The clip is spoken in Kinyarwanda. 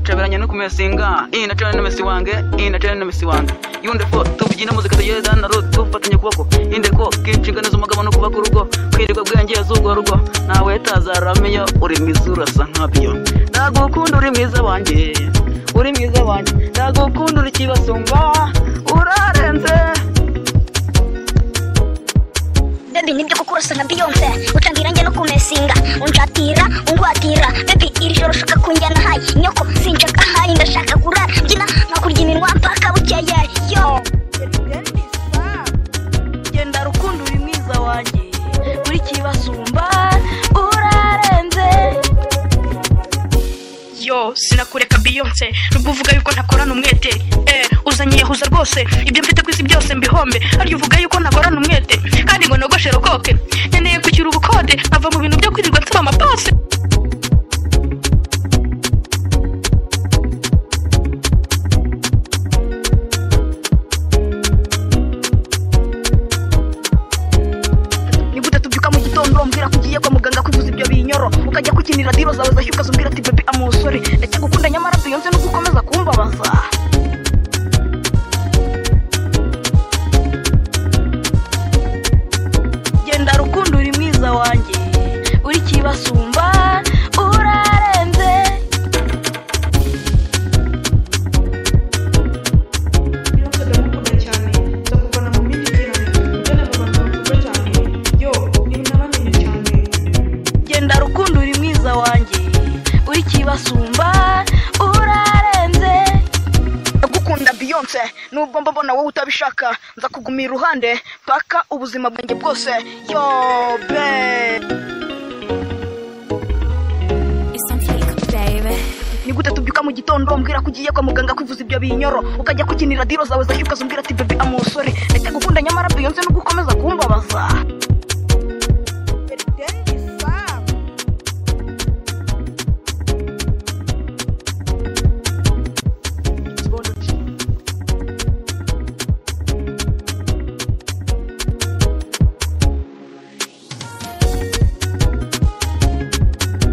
Ntaranya no kumesinga inacana na mesi wange inacana na mesi wange yunde fo tubyina muzika tuyeza na road tufatanye kuboko inde ko kinshingano z'umugabo no kubaka urugo kwirirwa bwenge yazugo rugo nawe tazaramenya uri mizura sa nkabyo ndagukunda uri mwiza wanjye uri mwiza wanjye ndagukunda uri kibasumba urarenze Baby nibyo koko urasa nka Beyonce Utambira njye no kumesinga Unjatira, ungwatira Baby iri joro ushaka kunjyana hayi Nyoko sinshaka hayi ndashaka kurara Mbyina nkakurya iminwa mpaka bukeye yo genda rukundo uri mwiza wanjye uri kibasumba urarenze yo sinakureka beyonce nubwo uvuga yuko ntakorana umwete eh uzanye yahuza rwose ibyo mfite ku isi byose mbihombe arya uvuga yuko ntakorana umwete kandi ngo nogoshe rokoke nkeneye kucyura ubukode nkava mu bintu byo kwirirwa nsaba amapasi niba utatubyuka mu gitondo mbwira ko ugiye kwa muganga kwivuza ibyo binyoro ukajya kukinira diro zawe zashyuka ukazumbwira ati bebe amusore ndacyagukunda nyamara beyonce nuko ukomeza kumbabaza genda rukundo uri mwiza wanjye uri kibasumba urarenze Beyonce ndamukunda cyane ndakuvana mu bindi cyane ndana mu bantu bakunda cyane yo ni nabamenye cyane genda rukundo uri mwiza wanjye uri kibasumba urarenze ndagukunda beyonce nubwo mbabona wowe utabishaka nza kuguma iruhande paka ubuzima bwanjye bwose yo be It's on fleek, baby. ni gute tubyuka mu gitondo mbwira ko ugiye kwa muganga kwivuza ibyo binyoro ukajya kukinira diro zawe zashyuka zumbwira ati bebe amusore ndetse gukunda nyamara beyonce nubwo ukomeza kumbabaza